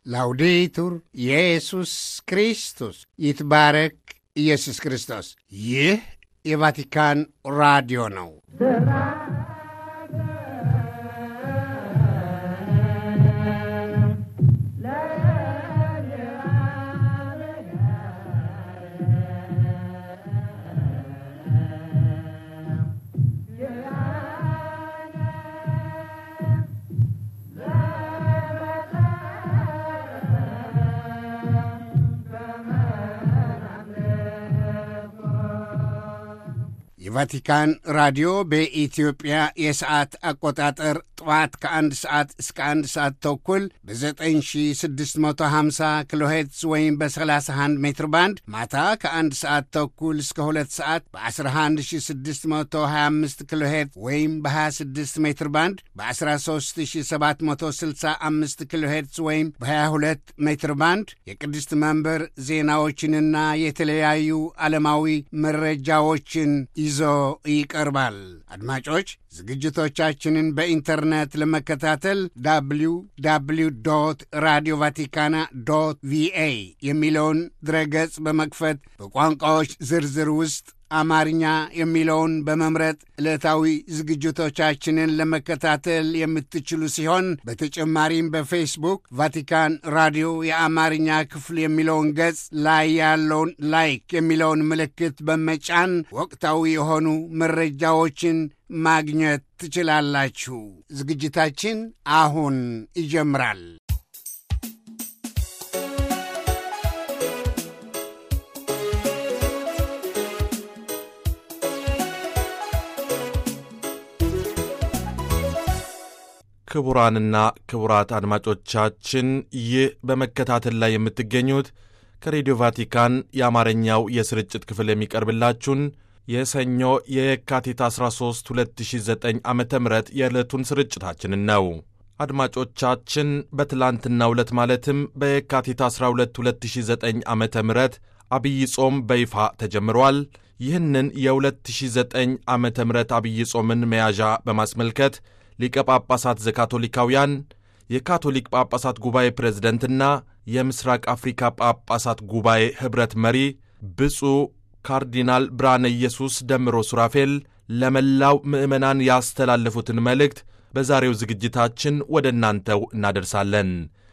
ላውዴቱር ኢየሱስ ክርስቶስ ይትባረክ ኢየሱስ ክርስቶስ። ይህ የቫቲካን ራዲዮ ነው። የቫቲካን ራዲዮ በኢትዮጵያ የሰዓት አቆጣጠር ጠዋት ከአንድ ሰዓት እስከ አንድ ሰዓት ተኩል በ9650 ኪሎ ሄርትዝ ወይም በ31 ሜትር ባንድ ማታ ከአንድ ሰዓት ተኩል እስከ ሁለት ሰዓት በ11625 ኪሎ ሄርትዝ ወይም በ26 ሜትር ባንድ በ13765 ኪሎ ሄርትዝ ወይም በ22 ሜትር ባንድ የቅድስት መንበር ዜናዎችንና የተለያዩ ዓለማዊ መረጃዎችን ይዞ ይቀርባል። አድማጮች ዝግጅቶቻችንን በኢንተርኔት ለመከታተል ዳብሊው ዳብሊው ዶት ራዲዮ ቫቲካና ዶት ቪኤ የሚለውን ድረገጽ በመክፈት በቋንቋዎች ዝርዝር ውስጥ አማርኛ የሚለውን በመምረጥ ዕለታዊ ዝግጅቶቻችንን ለመከታተል የምትችሉ ሲሆን በተጨማሪም በፌስቡክ ቫቲካን ራዲዮ የአማርኛ ክፍል የሚለውን ገጽ ላይ ያለውን ላይክ የሚለውን ምልክት በመጫን ወቅታዊ የሆኑ መረጃዎችን ማግኘት ትችላላችሁ። ዝግጅታችን አሁን ይጀምራል። ክቡራንና ክቡራት አድማጮቻችን ይህ በመከታተል ላይ የምትገኙት ከሬዲዮ ቫቲካን የአማርኛው የስርጭት ክፍል የሚቀርብላችሁን የሰኞ የየካቲት 13 2009 ዓ ም የዕለቱን ስርጭታችንን ነው። አድማጮቻችን በትላንትናው ዕለት ማለትም በየካቲት 12 2009 ዓ ም አብይ ጾም በይፋ ተጀምሯል። ይህንን የ2009 ዓ ም አብይ ጾምን መያዣ በማስመልከት ሊቀ ጳጳሳት ዘካቶሊካውያን የካቶሊክ ጳጳሳት ጉባኤ ፕሬዝደንትና የምስራቅ አፍሪካ ጳጳሳት ጉባኤ ኅብረት መሪ ብፁዕ ካርዲናል ብርሃነ ኢየሱስ ደምሮ ሱራፌል ለመላው ምዕመናን ያስተላለፉትን መልእክት በዛሬው ዝግጅታችን ወደ እናንተው እናደርሳለን።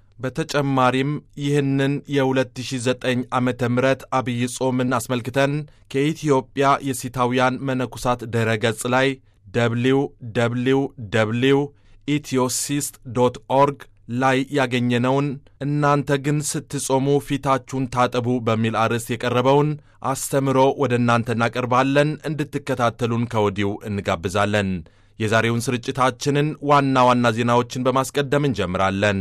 በተጨማሪም ይህንን የ2009 ዓመተ ምህረት አብይ ጾምን አስመልክተን ከኢትዮጵያ የሲታውያን መነኩሳት ድረ ገጽ ላይ ደብሊው ደብሊው ደብሊው ኢትዮሲስት ዶት ኦርግ ላይ ያገኘነውን እናንተ ግን ስትጾሙ ፊታችሁን ታጠቡ በሚል አርዕስት የቀረበውን አስተምሮ ወደ እናንተ እናቀርባለን። እንድትከታተሉን ከወዲሁ እንጋብዛለን። የዛሬውን ስርጭታችንን ዋና ዋና ዜናዎችን በማስቀደም እንጀምራለን።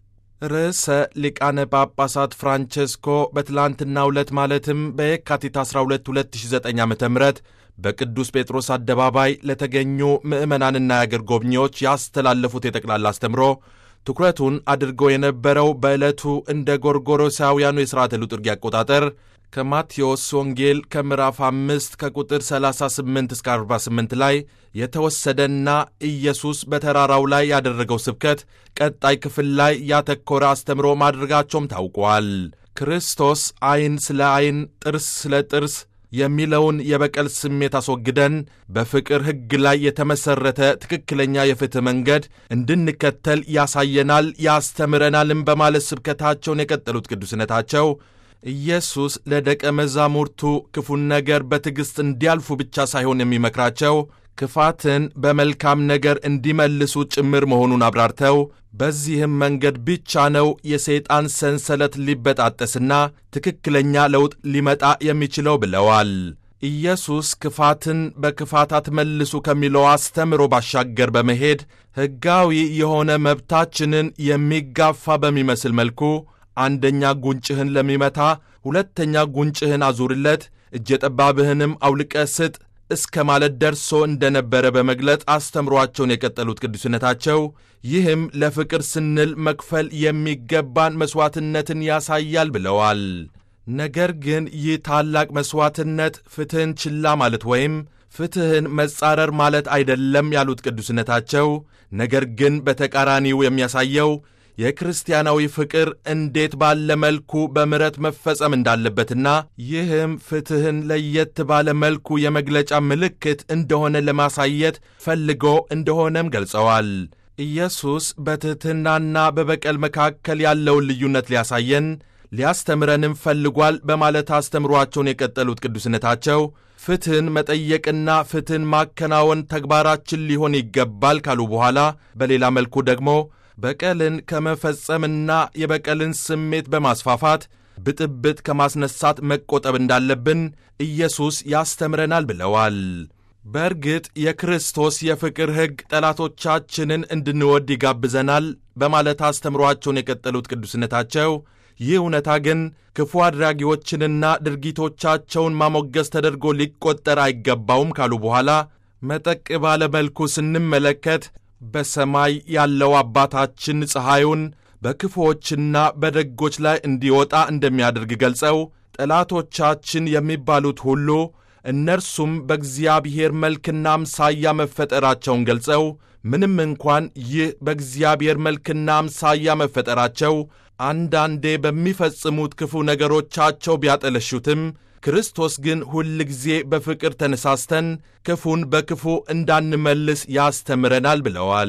ርዕሰ ሊቃነ ጳጳሳት ፍራንቼስኮ በትላንትናው ዕለት ማለትም በየካቲት 12 2009 ዓ ም በቅዱስ ጴጥሮስ አደባባይ ለተገኙ ምዕመናንና የአገር ጎብኚዎች ያስተላለፉት የጠቅላላ አስተምሮ ትኩረቱን አድርጎ የነበረው በዕለቱ እንደ ጎርጎሮሳውያኑ የሥርዓተ ልጡርጊ አቆጣጠር ከማቴዎስ ወንጌል ከምዕራፍ 5 ከቁጥር 38 እስከ 48 ላይ የተወሰደና ኢየሱስ በተራራው ላይ ያደረገው ስብከት ቀጣይ ክፍል ላይ ያተኮረ አስተምሮ ማድረጋቸውም ታውቋል። ክርስቶስ ዐይን ስለ ዐይን፣ ጥርስ ስለ ጥርስ የሚለውን የበቀል ስሜት አስወግደን በፍቅር ሕግ ላይ የተመሠረተ ትክክለኛ የፍትሕ መንገድ እንድንከተል ያሳየናል፣ ያስተምረናልም በማለት ስብከታቸውን የቀጠሉት ቅዱስነታቸው ኢየሱስ ለደቀ መዛሙርቱ ክፉን ነገር በትዕግሥት እንዲያልፉ ብቻ ሳይሆን የሚመክራቸው ክፋትን በመልካም ነገር እንዲመልሱ ጭምር መሆኑን አብራርተው በዚህም መንገድ ብቻ ነው የሰይጣን ሰንሰለት ሊበጣጠስና ትክክለኛ ለውጥ ሊመጣ የሚችለው ብለዋል። ኢየሱስ ክፋትን በክፋት አትመልሱ ከሚለው አስተምሮ ባሻገር በመሄድ ሕጋዊ የሆነ መብታችንን የሚጋፋ በሚመስል መልኩ አንደኛ ጉንጭህን ለሚመታ ሁለተኛ ጉንጭህን አዙርለት፣ እጀ ጠባብህንም አውልቀ ስጥ እስከ ማለት ደርሶ እንደነበረ በመግለጽ አስተምሯቸውን የቀጠሉት ቅዱስነታቸው ይህም ለፍቅር ስንል መክፈል የሚገባን መሥዋዕትነትን ያሳያል ብለዋል። ነገር ግን ይህ ታላቅ መሥዋዕትነት ፍትሕን ችላ ማለት ወይም ፍትሕን መጻረር ማለት አይደለም ያሉት ቅዱስነታቸው፣ ነገር ግን በተቃራኒው የሚያሳየው የክርስቲያናዊ ፍቅር እንዴት ባለ መልኩ በምሕረት መፈጸም እንዳለበትና ይህም ፍትሕን ለየት ባለ መልኩ የመግለጫ ምልክት እንደሆነ ለማሳየት ፈልጎ እንደሆነም ገልጸዋል። ኢየሱስ በትሕትናና በበቀል መካከል ያለውን ልዩነት ሊያሳየን ሊያስተምረንም ፈልጓል በማለት አስተምሯቸውን የቀጠሉት ቅዱስነታቸው ፍትሕን መጠየቅና ፍትሕን ማከናወን ተግባራችን ሊሆን ይገባል ካሉ በኋላ በሌላ መልኩ ደግሞ በቀልን ከመፈጸምና የበቀልን ስሜት በማስፋፋት ብጥብጥ ከማስነሳት መቆጠብ እንዳለብን ኢየሱስ ያስተምረናል ብለዋል። በእርግጥ የክርስቶስ የፍቅር ሕግ ጠላቶቻችንን እንድንወድ ይጋብዘናል በማለት አስተምሯቸውን የቀጠሉት ቅዱስነታቸው ይህ እውነታ ግን ክፉ አድራጊዎችንና ድርጊቶቻቸውን ማሞገስ ተደርጎ ሊቆጠር አይገባውም ካሉ በኋላ መጠቅ ባለ መልኩ ስንመለከት በሰማይ ያለው አባታችን ፀሐዩን በክፉዎችና በደጎች ላይ እንዲወጣ እንደሚያደርግ ገልጸው ጠላቶቻችን የሚባሉት ሁሉ እነርሱም በእግዚአብሔር መልክና አምሳያ መፈጠራቸውን ገልጸው ምንም እንኳን ይህ በእግዚአብሔር መልክና አምሳያ መፈጠራቸው አንዳንዴ በሚፈጽሙት ክፉ ነገሮቻቸው ቢያጠለሹትም ክርስቶስ ግን ሁል ጊዜ በፍቅር ተነሳስተን ክፉን በክፉ እንዳንመልስ ያስተምረናል ብለዋል።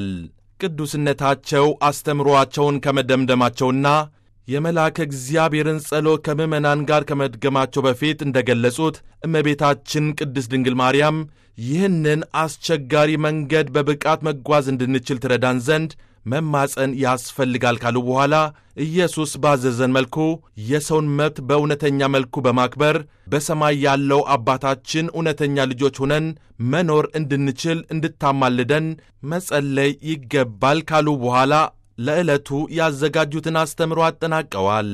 ቅዱስነታቸው አስተምሮአቸውን ከመደምደማቸውና የመልአከ እግዚአብሔርን ጸሎት ከምዕመናን ጋር ከመድገማቸው በፊት እንደ ገለጹት እመቤታችን ቅድስት ድንግል ማርያም ይህንን አስቸጋሪ መንገድ በብቃት መጓዝ እንድንችል ትረዳን ዘንድ መማፀን ያስፈልጋል ካሉ በኋላ ኢየሱስ ባዘዘን መልኩ የሰውን መብት በእውነተኛ መልኩ በማክበር በሰማይ ያለው አባታችን እውነተኛ ልጆች ሆነን መኖር እንድንችል እንድታማልደን መጸለይ ይገባል ካሉ በኋላ ለዕለቱ ያዘጋጁትን አስተምሮ አጠናቀዋል።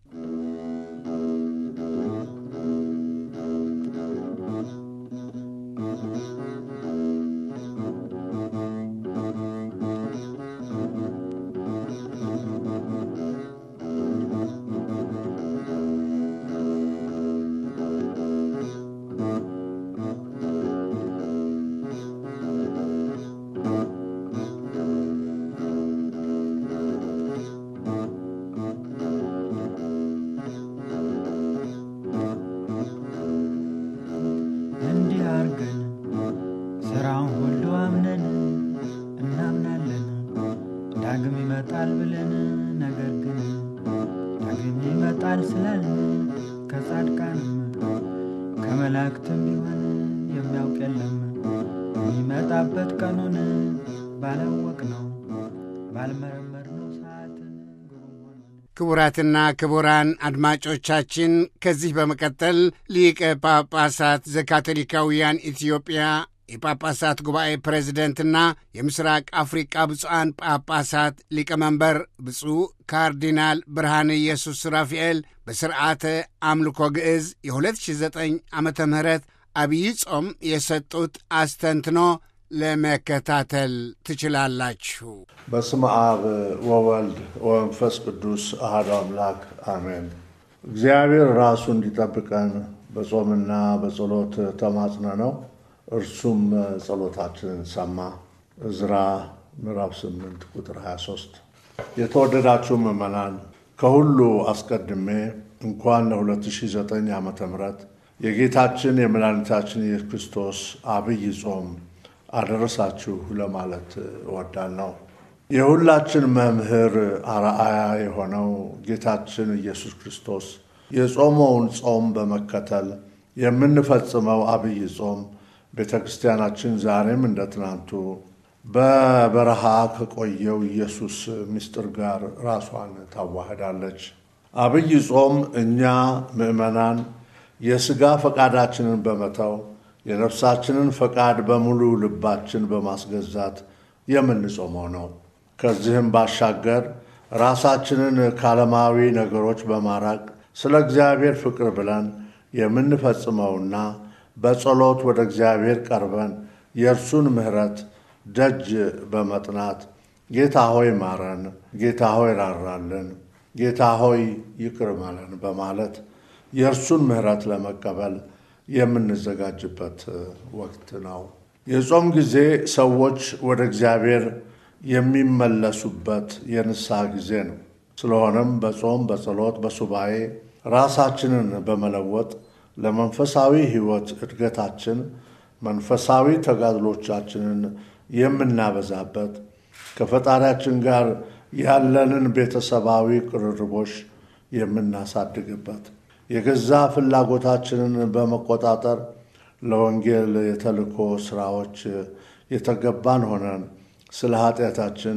እንዲህ አርገን ሥራውን ሁሉ አምነን እናምናለን ዳግም ይመጣል ብለን ነገር ግን ዳግም ይመጣል ስላልን ከጻድቃንም ከመላእክትም ቢሆን የሚያውቅ የለም የሚመጣበት ቀኑን ባላወቅ ነው ባልመረመር ነው ሰዓትን ግሩም ሆኖ ክቡራትና ክቡራን አድማጮቻችን ከዚህ በመቀጠል ሊቀ ጳጳሳት ዘካቶሊካውያን ኢትዮጵያ የጳጳሳት ጉባኤ ፕሬዝደንትና የምስራቅ አፍሪቃ ብፁዓን ጳጳሳት ሊቀመንበር ብፁዕ ካርዲናል ብርሃነ ኢየሱስ ራፋኤል በስርዓተ አምልኮ ግዕዝ የ2009 ዓመተ ምህረት አብይ ጾም የሰጡት አስተንትኖ ለመከታተል ትችላላችሁ። በስመ አብ ወወልድ ወመንፈስ ቅዱስ አሐዱ አምላክ አሜን። እግዚአብሔር ራሱ እንዲጠብቀን በጾምና በጸሎት ተማጽነ ነው። እርሱም ጸሎታችንን ሰማ። ዕዝራ ምዕራፍ 8 ቁጥር 23። የተወደዳችሁ ምዕመናን ከሁሉ አስቀድሜ እንኳን ለ2009 ዓ ም የጌታችን የመድኃኒታችን ኢየሱስ ክርስቶስ አብይ ጾም አደረሳችሁ ለማለት እወዳለሁ። የሁላችን መምህር አርአያ የሆነው ጌታችን ኢየሱስ ክርስቶስ የጾመውን ጾም በመከተል የምንፈጽመው አብይ ጾም ቤተ ክርስቲያናችን ዛሬም እንደ ትናንቱ በበረሃ ከቆየው ኢየሱስ ምስጢር ጋር ራሷን ታዋህዳለች። አብይ ጾም እኛ ምዕመናን የሥጋ ፈቃዳችንን በመተው የነፍሳችንን ፈቃድ በሙሉ ልባችን በማስገዛት የምንጾመው ነው። ከዚህም ባሻገር ራሳችንን ከዓለማዊ ነገሮች በማራቅ ስለ እግዚአብሔር ፍቅር ብለን የምንፈጽመውና በጸሎት ወደ እግዚአብሔር ቀርበን የእርሱን ምሕረት ደጅ በመጥናት ጌታ ሆይ ማረን፣ ጌታ ሆይ ራራልን፣ ጌታ ሆይ ይቅር በለን በማለት የእርሱን ምሕረት ለመቀበል የምንዘጋጅበት ወቅት ነው። የጾም ጊዜ ሰዎች ወደ እግዚአብሔር የሚመለሱበት የንስሐ ጊዜ ነው። ስለሆነም በጾም በጸሎት በሱባኤ ራሳችንን በመለወጥ ለመንፈሳዊ ሕይወት እድገታችን መንፈሳዊ ተጋድሎቻችንን የምናበዛበት ከፈጣሪያችን ጋር ያለንን ቤተሰባዊ ቅርርቦች የምናሳድግበት የገዛ ፍላጎታችንን በመቆጣጠር ለወንጌል የተልእኮ ስራዎች የተገባን ሆነን ስለ ኃጢአታችን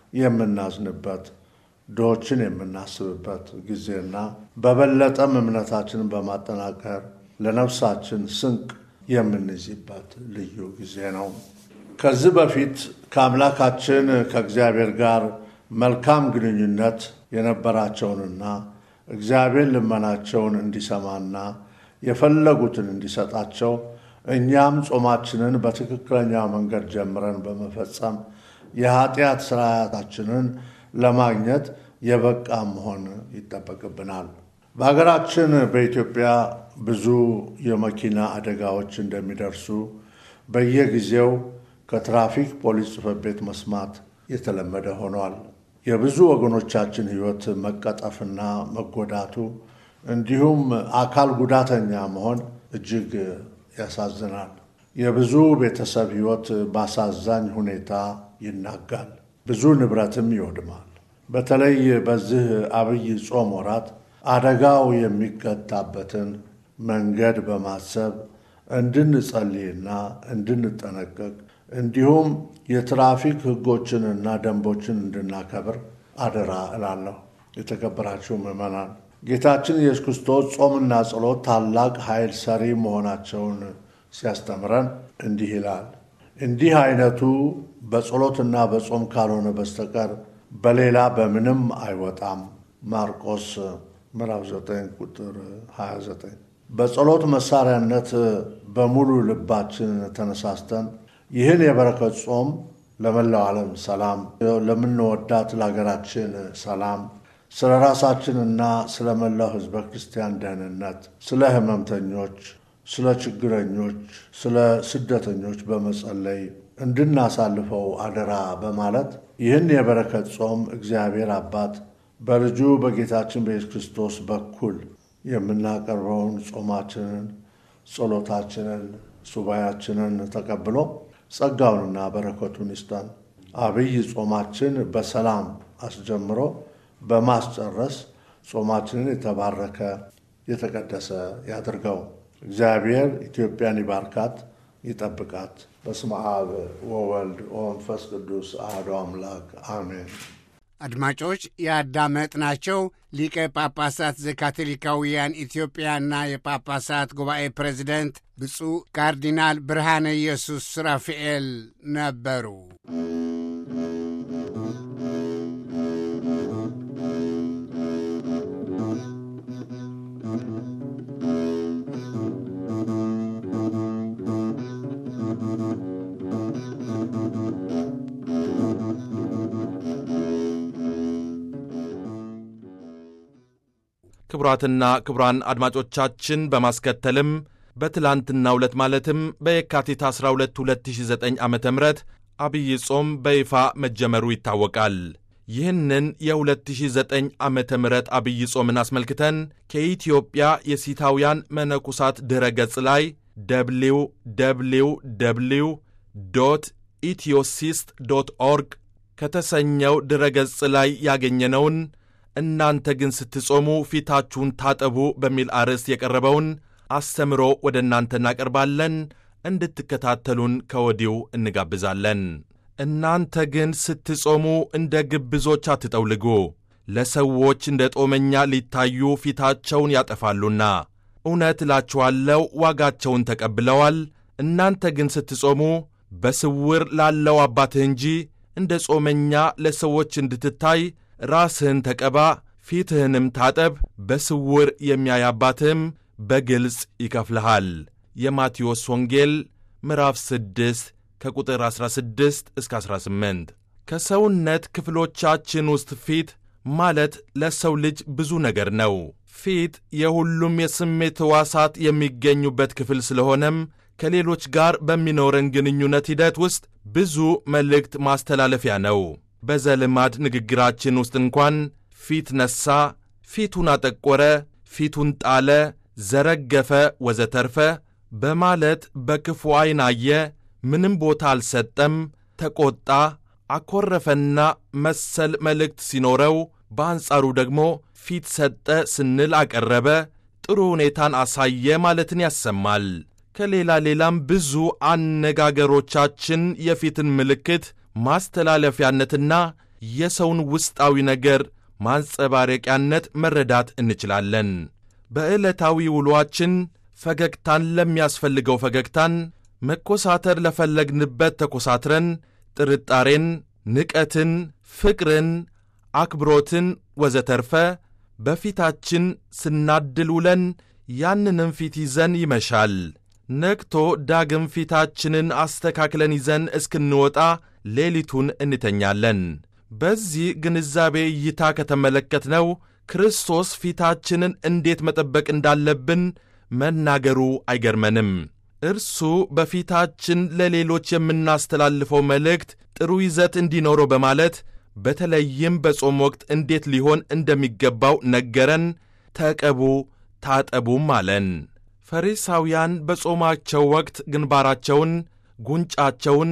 የምናዝንበት ድሆችን የምናስብበት ጊዜና በበለጠም እምነታችንን በማጠናከር ለነፍሳችን ስንቅ የምንይዝበት ልዩ ጊዜ ነው። ከዚህ በፊት ከአምላካችን ከእግዚአብሔር ጋር መልካም ግንኙነት የነበራቸውንና እግዚአብሔር ልመናቸውን እንዲሰማና የፈለጉትን እንዲሰጣቸው እኛም ጾማችንን በትክክለኛ መንገድ ጀምረን በመፈጸም የኃጢአት ስርዓታችንን ለማግኘት የበቃ መሆን ይጠበቅብናል። በሀገራችን በኢትዮጵያ ብዙ የመኪና አደጋዎች እንደሚደርሱ በየጊዜው ከትራፊክ ፖሊስ ጽሕፈት ቤት መስማት የተለመደ ሆኗል። የብዙ ወገኖቻችን ሕይወት መቀጠፍና መጎዳቱ እንዲሁም አካል ጉዳተኛ መሆን እጅግ ያሳዝናል። የብዙ ቤተሰብ ሕይወት በአሳዛኝ ሁኔታ ይናጋል፣ ብዙ ንብረትም ይወድማል። በተለይ በዚህ አብይ ጾም ወራት አደጋው የሚቀጣበትን መንገድ በማሰብ እንድንጸልይና እንድንጠነቀቅ እንዲሁም የትራፊክ ሕጎችንና ደንቦችን እንድናከብር አደራ እላለሁ። የተከበራችሁ ምዕመናን ጌታችን ኢየሱስ ክርስቶስ ጾምና ጸሎት ታላቅ ኃይል ሰሪ መሆናቸውን ሲያስተምረን እንዲህ ይላል። እንዲህ አይነቱ በጸሎትና በጾም ካልሆነ በስተቀር በሌላ በምንም አይወጣም። ማርቆስ ምዕራፍ 9 ቁጥር 29። በጸሎት መሳሪያነት በሙሉ ልባችን ተነሳስተን ይህን የበረከት ጾም ለመላው ዓለም ሰላም፣ ለምንወዳት ለሀገራችን ሰላም፣ ስለ ራሳችንና ስለ መላው ሕዝበ ክርስቲያን ደህንነት፣ ስለ ሕመምተኞች፣ ስለ ችግረኞች፣ ስለ ስደተኞች በመጸለይ እንድናሳልፈው አደራ በማለት ይህን የበረከት ጾም እግዚአብሔር አባት በልጁ በጌታችን በኢየሱስ ክርስቶስ በኩል የምናቀርበውን ጾማችንን፣ ጸሎታችንን፣ ሱባያችንን ተቀብሎ ጸጋውንና በረከቱን ይስጠን። አብይ ጾማችን በሰላም አስጀምሮ በማስጨረስ ጾማችንን የተባረከ የተቀደሰ ያድርገው። እግዚአብሔር ኢትዮጵያን ይባርካት፣ ይጠብቃት። በስመ አብ ወወልድ ወመንፈስ ቅዱስ አሐዱ አምላክ አሜን። አድማጮች ያዳመጥናቸው ሊቀ ጳጳሳት ዘካቶሊካውያን ኢትዮጵያና የጳጳሳት ጉባኤ ፕሬዚደንት ብፁዕ ካርዲናል ብርሃነ ኢየሱስ ሱራፊኤል ነበሩ። ክቡራትና ክቡራን አድማጮቻችን በማስከተልም በትላንትናው ዕለት ማለትም በየካቲት 12 2009 ዓ ም አብይ ጾም በይፋ መጀመሩ ይታወቃል። ይህንን የ2009 ዓ ም አብይ ጾምን አስመልክተን ከኢትዮጵያ የሲታውያን መነኩሳት ድረ ገጽ ላይ ደብሊው ደብሊው ደብሊው ዶት ኢትዮሲስት ዶት ኦርግ ከተሰኘው ድረ ገጽ ላይ ያገኘነውን እናንተ ግን ስትጾሙ ፊታችሁን ታጠቡ በሚል አርዕስት የቀረበውን አስተምሮ ወደ እናንተ እናቀርባለን። እንድትከታተሉን ከወዲሁ እንጋብዛለን። እናንተ ግን ስትጾሙ እንደ ግብዞች አትጠውልጉ፣ ለሰዎች እንደ ጦመኛ ሊታዩ ፊታቸውን ያጠፋሉና፣ እውነት እላችኋለሁ ዋጋቸውን ተቀብለዋል። እናንተ ግን ስትጾሙ በስውር ላለው አባትህ እንጂ እንደ ጾመኛ ለሰዎች እንድትታይ ራስህን ተቀባ፣ ፊትህንም ታጠብ፣ በስውር የሚያይ አባትህም በግልጽ ይከፍልሃል። የማቴዎስ ወንጌል ምዕራፍ 6 ከቁጥር 16 እስከ 18። ከሰውነት ክፍሎቻችን ውስጥ ፊት ማለት ለሰው ልጅ ብዙ ነገር ነው። ፊት የሁሉም የስሜት ሕዋሳት የሚገኙበት ክፍል ስለሆነም ከሌሎች ጋር በሚኖረን ግንኙነት ሂደት ውስጥ ብዙ መልእክት ማስተላለፊያ ነው። በዘልማድ ንግግራችን ውስጥ እንኳን ፊት ነሣ፣ ፊቱን አጠቆረ፣ ፊቱን ጣለ፣ ዘረገፈ፣ ወዘተርፈ በማለት በክፉ ዐይን አየ፣ ምንም ቦታ አልሰጠም፣ ተቈጣ፣ አኰረፈና መሰል መልእክት ሲኖረው በአንጻሩ ደግሞ ፊት ሰጠ ስንል አቀረበ፣ ጥሩ ሁኔታን አሳየ ማለትን ያሰማል። ከሌላ ሌላም ብዙ አነጋገሮቻችን የፊትን ምልክት ማስተላለፊያነትና የሰውን ውስጣዊ ነገር ማንጸባረቂያነት መረዳት እንችላለን። በዕለታዊ ውሎአችን ፈገግታን ለሚያስፈልገው ፈገግታን፣ መኮሳተር ለፈለግንበት ተኮሳትረን፣ ጥርጣሬን፣ ንቀትን፣ ፍቅርን፣ አክብሮትን ወዘተርፈ በፊታችን ስናድል ውለን ያንንም ፊት ይዘን ይመሻል። ነግቶ ዳግም ፊታችንን አስተካክለን ይዘን እስክንወጣ ሌሊቱን እንተኛለን። በዚህ ግንዛቤ እይታ ከተመለከትነው ክርስቶስ ፊታችንን እንዴት መጠበቅ እንዳለብን መናገሩ አይገርመንም። እርሱ በፊታችን ለሌሎች የምናስተላልፈው መልእክት ጥሩ ይዘት እንዲኖረው በማለት በተለይም በጾም ወቅት እንዴት ሊሆን እንደሚገባው ነገረን። ተቀቡ ታጠቡም አለን። ፈሪሳውያን በጾማቸው ወቅት ግንባራቸውን፣ ጉንጫቸውን፣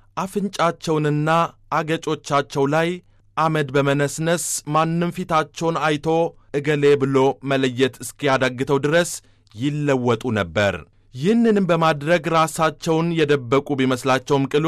አፍንጫቸውንና አገጮቻቸው ላይ አመድ በመነስነስ ማንም ፊታቸውን አይቶ እገሌ ብሎ መለየት እስኪያዳግተው ድረስ ይለወጡ ነበር። ይህንንም በማድረግ ራሳቸውን የደበቁ ቢመስላቸውም ቅሉ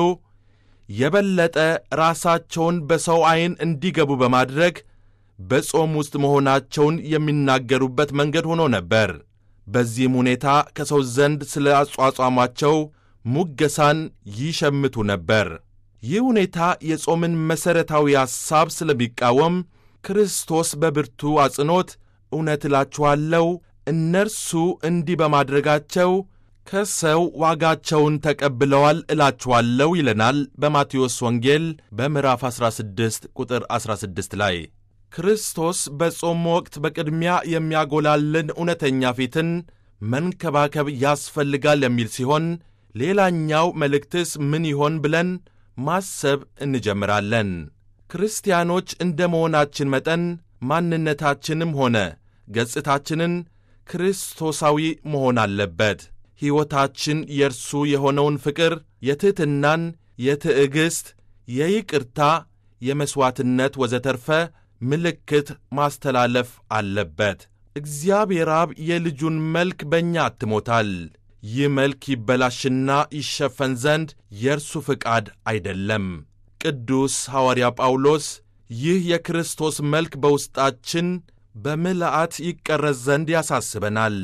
የበለጠ ራሳቸውን በሰው ዐይን እንዲገቡ በማድረግ በጾም ውስጥ መሆናቸውን የሚናገሩበት መንገድ ሆኖ ነበር። በዚህም ሁኔታ ከሰው ዘንድ ስለ አጿጿማቸው ሙገሳን ይሸምቱ ነበር። ይህ ሁኔታ የጾምን መሠረታዊ ሐሳብ ስለሚቃወም ክርስቶስ በብርቱ አጽንኦት እውነት እላችኋለሁ እነርሱ እንዲህ በማድረጋቸው ከሰው ዋጋቸውን ተቀብለዋል እላችኋለሁ ይለናል በማቴዎስ ወንጌል በምዕራፍ 16 ቁጥር 16 ላይ። ክርስቶስ በጾም ወቅት በቅድሚያ የሚያጎላልን እውነተኛ ፊትን መንከባከብ ያስፈልጋል የሚል ሲሆን ሌላኛው መልእክትስ ምን ይሆን ብለን ማሰብ እንጀምራለን። ክርስቲያኖች እንደ መሆናችን መጠን ማንነታችንም ሆነ ገጽታችንን ክርስቶሳዊ መሆን አለበት። ሕይወታችን የእርሱ የሆነውን ፍቅር፣ የትሕትናን፣ የትዕግሥት፣ የይቅርታ፣ የመሥዋዕትነት ወዘተርፈ ምልክት ማስተላለፍ አለበት። እግዚአብሔር አብ የልጁን መልክ በእኛ አትሞታል። ይህ መልክ ይበላሽና ይሸፈን ዘንድ የእርሱ ፍቃድ አይደለም። ቅዱስ ሐዋርያ ጳውሎስ ይህ የክርስቶስ መልክ በውስጣችን በምልአት ይቀረጽ ዘንድ ያሳስበናል።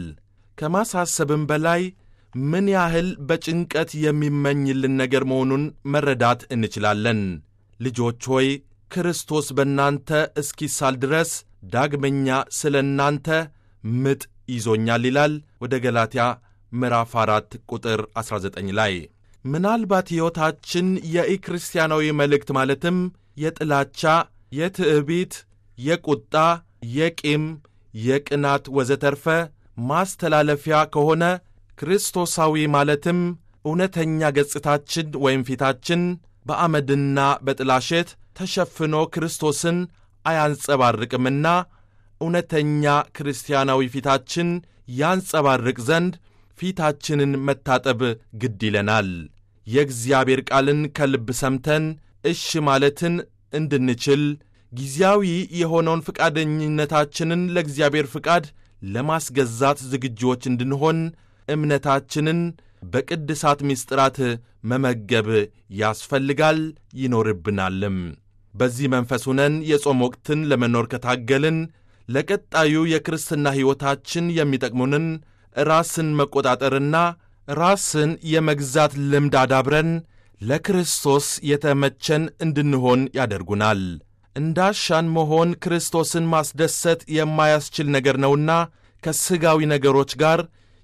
ከማሳሰብም በላይ ምን ያህል በጭንቀት የሚመኝልን ነገር መሆኑን መረዳት እንችላለን። ልጆች ሆይ ክርስቶስ በእናንተ እስኪሳል ድረስ ዳግመኛ ስለ እናንተ ምጥ ይዞኛል ይላል ወደ ገላትያ ምዕራፍ 4 ቁጥር 19 ላይ። ምናልባት ሕይወታችን የኢክርስቲያናዊ መልእክት ማለትም የጥላቻ፣ የትዕቢት፣ የቁጣ፣ የቂም፣ የቅናት ወዘተርፈ ማስተላለፊያ ከሆነ ክርስቶሳዊ ማለትም እውነተኛ ገጽታችን ወይም ፊታችን በአመድና በጥላሸት ተሸፍኖ ክርስቶስን አያንጸባርቅምና እውነተኛ ክርስቲያናዊ ፊታችን ያንጸባርቅ ዘንድ ፊታችንን መታጠብ ግድ ይለናል። የእግዚአብሔር ቃልን ከልብ ሰምተን እሽ ማለትን እንድንችል ጊዜያዊ የሆነውን ፈቃደኝነታችንን ለእግዚአብሔር ፍቃድ ለማስገዛት ዝግጁዎች እንድንሆን እምነታችንን በቅድሳት ምስጢራት መመገብ ያስፈልጋል ይኖርብናልም። በዚህ መንፈስ ሆነን የጾም ወቅትን ለመኖር ከታገልን ለቀጣዩ የክርስትና ሕይወታችን የሚጠቅሙንን ራስን መቆጣጠርና ራስን የመግዛት ልምድ አዳብረን ለክርስቶስ የተመቸን እንድንሆን ያደርጉናል። እንዳሻን መሆን ክርስቶስን ማስደሰት የማያስችል ነገር ነውና ከሥጋዊ ነገሮች ጋር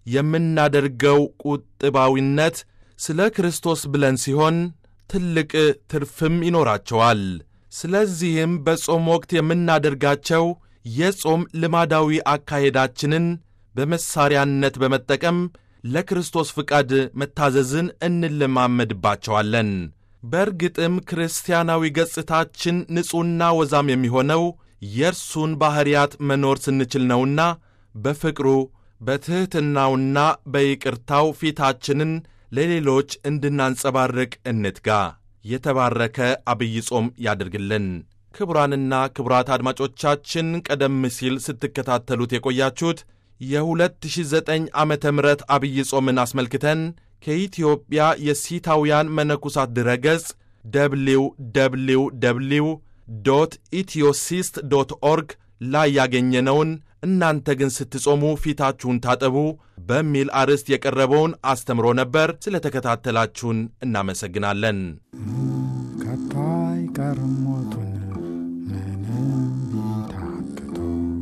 የምናደርገው ቁጥባዊነት ስለ ክርስቶስ ብለን ሲሆን ትልቅ ትርፍም ይኖራቸዋል። ስለዚህም በጾም ወቅት የምናደርጋቸው የጾም ልማዳዊ አካሄዳችንን በመሳሪያነት በመጠቀም ለክርስቶስ ፍቃድ መታዘዝን እንለማመድባቸዋለን። በእርግጥም ክርስቲያናዊ ገጽታችን ንጹሕና ወዛም የሚሆነው የእርሱን ባሕርያት መኖር ስንችል ነውና በፍቅሩ በትሕትናውና በይቅርታው ፊታችንን ለሌሎች እንድናንጸባርቅ እንትጋ። የተባረከ አብይ ጾም ያድርግልን። ክቡራንና ክቡራት አድማጮቻችን ቀደም ሲል ስትከታተሉት የቆያችሁት የ2009 ዓመተ ምህረት አብይ ጾምን አስመልክተን ከኢትዮጵያ የሲታውያን መነኩሳት ድረገጽ ደብሊው ደብሊው ደብሊው ዶት ኢትዮሲስት ዶት ኦርግ ላይ ያገኘነውን እናንተ ግን ስትጾሙ ፊታችሁን ታጠቡ በሚል አርዕስት የቀረበውን አስተምሮ ነበር። ስለ ተከታተላችሁን እናመሰግናለን። ከቶ አይቀርም ሞቱን ምንም ቢታክቱ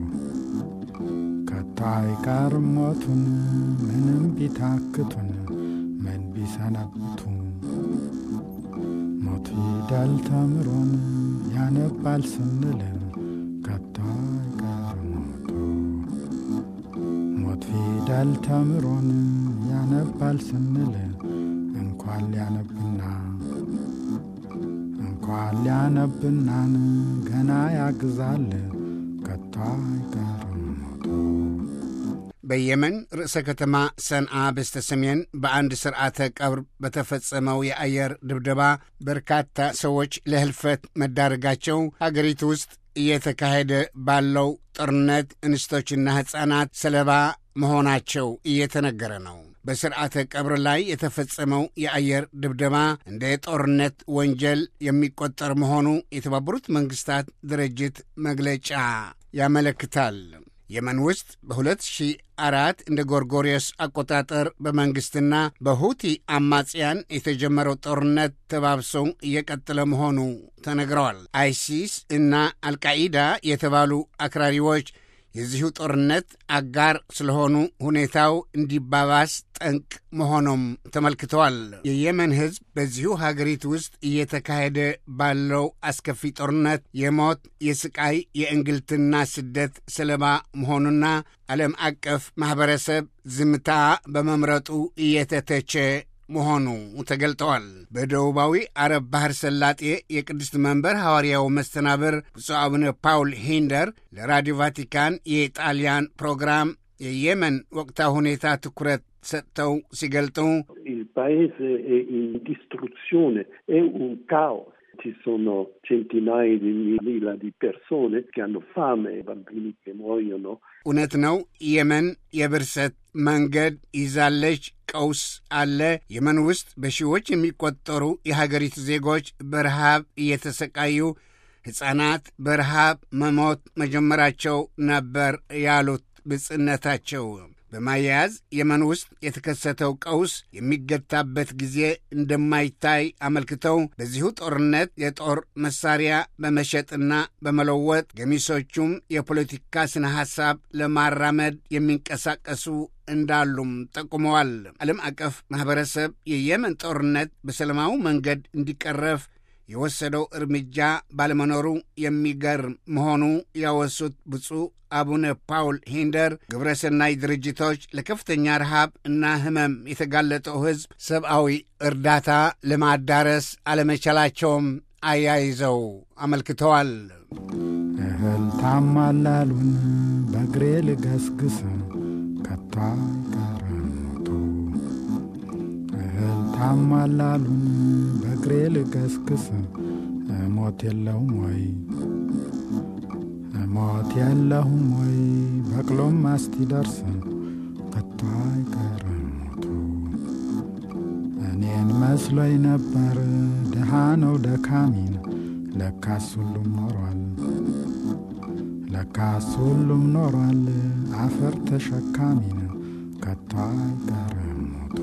ከቶ አይቀርም ሞቱን ምንም ቢታክቱን ምን ቢሰነብቱ ሞት ፊደል ተምሮን ያነባል ስንል ከቶ አይቀርም ሞቱ ሞት ፊደል ተምሮን ያነባል ስንል እንኳን ሊያነብና እንኳን ሊያነብናን ገና ያግዛል ከቶ አይቀርም ሞቱ። በየመን ርዕሰ ከተማ ሰንዓ በስተ ሰሜን በአንድ ስርዓተ ቀብር በተፈጸመው የአየር ድብደባ በርካታ ሰዎች ለህልፈት መዳረጋቸው ሀገሪቱ ውስጥ እየተካሄደ ባለው ጦርነት እንስቶችና ሕፃናት ሰለባ መሆናቸው እየተነገረ ነው። በስርዓተ ቀብር ላይ የተፈጸመው የአየር ድብደባ እንደ ጦርነት ወንጀል የሚቆጠር መሆኑ የተባበሩት መንግስታት ድርጅት መግለጫ ያመለክታል። የመን ውስጥ በ2004 እንደ ጎርጎሪዮስ አቆጣጠር በመንግሥትና በሁቲ አማጽያን የተጀመረው ጦርነት ተባብሰው እየቀጠለ መሆኑ ተነግረዋል። አይሲስ እና አልቃኢዳ የተባሉ አክራሪዎች የዚሁ ጦርነት አጋር ስለሆኑ ሁኔታው እንዲባባስ ጠንቅ መሆኑም ተመልክተዋል። የየመን ሕዝብ በዚሁ ሀገሪቱ ውስጥ እየተካሄደ ባለው አስከፊ ጦርነት የሞት የስቃይ፣ የእንግልትና ስደት ሰለባ መሆኑና ዓለም አቀፍ ማኅበረሰብ ዝምታ በመምረጡ እየተተቸ መሆኑ ተገልጠዋል። በደቡባዊ አረብ ባህር ሰላጤ የቅድስት መንበር ሐዋርያው መስተናብር ብፁዕ አቡነ ፓውል ሂንደር ለራዲዮ ቫቲካን የጣሊያን ፕሮግራም የየመን ወቅታዊ ሁኔታ ትኩረት ሰጥተው ሲገልጡ Il paese è in distruzione, è un caos. Ci sono centinaia di migliaia di persone che hanno fame, bambini che muoiono. እውነት ነው። የመን የብርሰት መንገድ ይዛለች። ቀውስ አለ። የመን ውስጥ በሺዎች የሚቆጠሩ የሀገሪቱ ዜጎች በረሃብ እየተሰቃዩ ሕፃናት በረሃብ መሞት መጀመራቸው ነበር ያሉት ብጽነታቸው በማያያዝ የመን ውስጥ የተከሰተው ቀውስ የሚገታበት ጊዜ እንደማይታይ አመልክተው በዚሁ ጦርነት የጦር መሳሪያ በመሸጥና በመለወጥ ገሚሶቹም የፖለቲካ ስነ ሐሳብ ለማራመድ የሚንቀሳቀሱ እንዳሉም ጠቁመዋል። ዓለም አቀፍ ማኅበረሰብ የየመን ጦርነት በሰላማዊ መንገድ እንዲቀረፍ የወሰደው እርምጃ ባለመኖሩ የሚገርም መሆኑ ያወሱት ብፁዕ አቡነ ፓውል ሂንደር ግብረሰናይ ድርጅቶች ለከፍተኛ ረሃብ እና ሕመም የተጋለጠው ሕዝብ ሰብአዊ እርዳታ ለማዳረስ አለመቻላቸውም አያይዘው አመልክተዋል። እህል ታማላሉን በእግሬ ልገስግስ ከቶ አይቀርም ሞቱ። እህል ታማላሉን በእግሬ ልገስግስ ሞት የለውም ወይ ሞት የለሁም ወይ በቅሎም አስቲደርስ ከቶ አይቀርም ሞቱ። እኔን መስሎኝ ነበር ድሃ ነው ደካሚን ለካስ ሁሉም ኖሯል ለካስ ሁሉም ኖሯል አፈር ተሸካሚን ከቶ አይቀርም ሞቱ።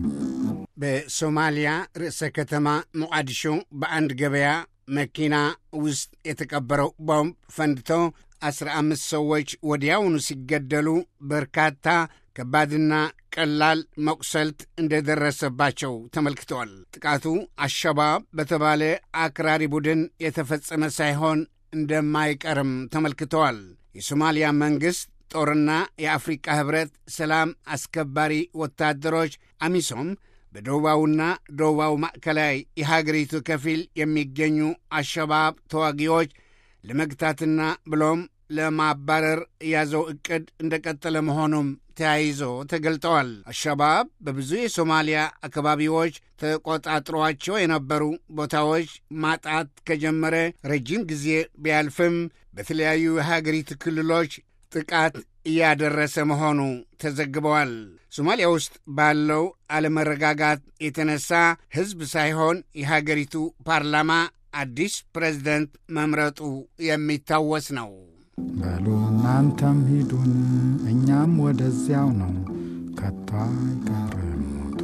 በሶማሊያ ርዕሰ ከተማ ሞቃዲሾ በአንድ ገበያ መኪና ውስጥ የተቀበረው ቦምብ ፈንድቶ አስራ አምስት ሰዎች ወዲያውኑ ሲገደሉ በርካታ ከባድና ቀላል መቁሰልት እንደደረሰባቸው ተመልክተዋል። ጥቃቱ አሸባብ በተባለ አክራሪ ቡድን የተፈጸመ ሳይሆን እንደማይቀርም ተመልክተዋል። የሶማሊያ መንግሥት ጦርና የአፍሪቃ ኅብረት ሰላም አስከባሪ ወታደሮች አሚሶም በደቡባዊና ደቡባዊ ማዕከላዊ የሀገሪቱ ከፊል የሚገኙ አሸባብ ተዋጊዎች ለመግታትና ብሎም ለማባረር የያዘው ዕቅድ እንደቀጠለ መሆኑም ተያይዞ ተገልጠዋል። አሸባብ በብዙ የሶማሊያ አካባቢዎች ተቆጣጥሯቸው የነበሩ ቦታዎች ማጣት ከጀመረ ረጅም ጊዜ ቢያልፍም በተለያዩ የሀገሪቱ ክልሎች ጥቃት እያደረሰ መሆኑ ተዘግበዋል። ሶማሊያ ውስጥ ባለው አለመረጋጋት የተነሳ ሕዝብ ሳይሆን የሀገሪቱ ፓርላማ አዲስ ፕሬዝደንት መምረጡ የሚታወስ ነው። በሉ እናንተም ሂዱን እኛም ወደዚያው ነው ከቶ አይቀርም ሞቱ።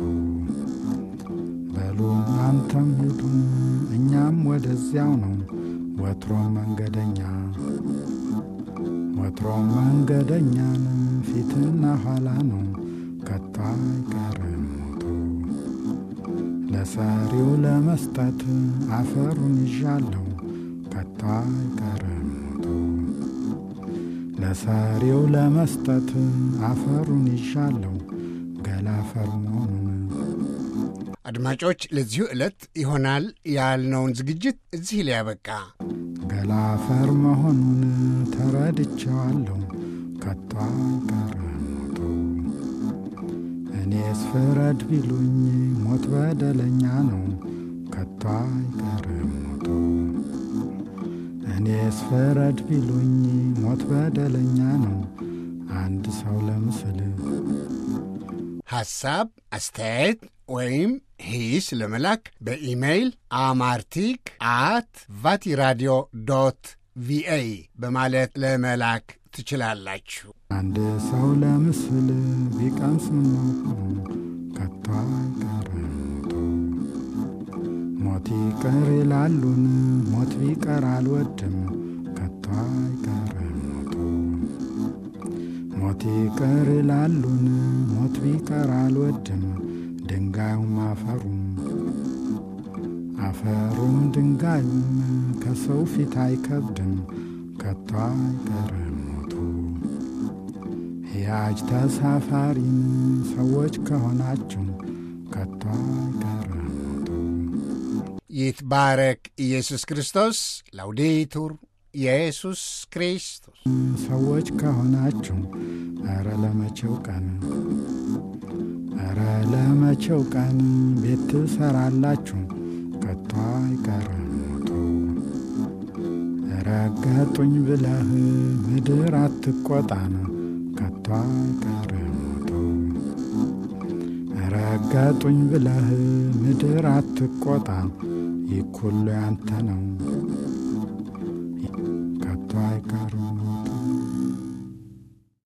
በሉ እናንተም ሂዱን እኛም ወደዚያው ነው ወትሮም መንገደኛ ወትሮም መንገደኛን ፊትና ኋላ ነው ከቶ አይቀርም ሞቱ። ለሰሪው ለመስጠት አፈሩን ይዣለሁ ከቶ አይቀርም ሞቱ። ለሰሪው ለመስጠት አፈሩን ይሻለው ገላፈር መሆኑን። አድማጮች፣ ለዚሁ ዕለት ይሆናል ያልነውን ዝግጅት እዚህ ላይ ያበቃ። ገላፈር መሆኑን ተረድቼዋለሁ ከቶ አይቀርም ሞቱ። እኔስ ፍረድ ቢሉኝ ሞት በደለኛ ነው ከቶ አይቀርም ሞቱ። እኔስ ፍረድ ቢሉኝ ሞት በደለኛ ነው አንድ ሰው ለምስል ሐሳብ፣ አስተያየት ወይም ሂስ ለመላክ በኢሜይል አማርቲክ አት ቫቲራዲዮ ዶት ቪኦኤ በማለት ለመላክ ትችላላችሁ። አንድ ሰው ለምስል ቢቀምስ ምነው ከቶ አይቀርም ሞቱ። ሞት ይቅር ይላሉን ሞት ቢቀር አልወድም ከቶ አይቀርም ሞቱ። ሞት ይቅር ይላሉን ሞት ቢቀር አልወድም ድንጋዩም አፈሩም አፈሩም ድንጋዩም ከሰው ፊት አይከብድም ከቶ አይቀርም ሞቱ። ሕያጅ ተሳፋሪን ሰዎች ከሆናችሁ ከቶ አይቀርም ሞቱ። ይትባረክ ኢየሱስ ክርስቶስ። ላውዴቱር ኢየሱስ ክርስቶስ። ሰዎች ከሆናችሁ ኧረ ለመቼው ቀን ኧረ ለመቼው ቀን ቤት ትሰራላችሁ ከቶ አይቀርም ሞቱ። ረገጡኝ ብለህ ምድር አትቆጣን ከቶ አይቀርም ሞቱ። ረገጡኝ ብለህ ምድር አትቆጣ ይህ ሁሉ ያንተ ነው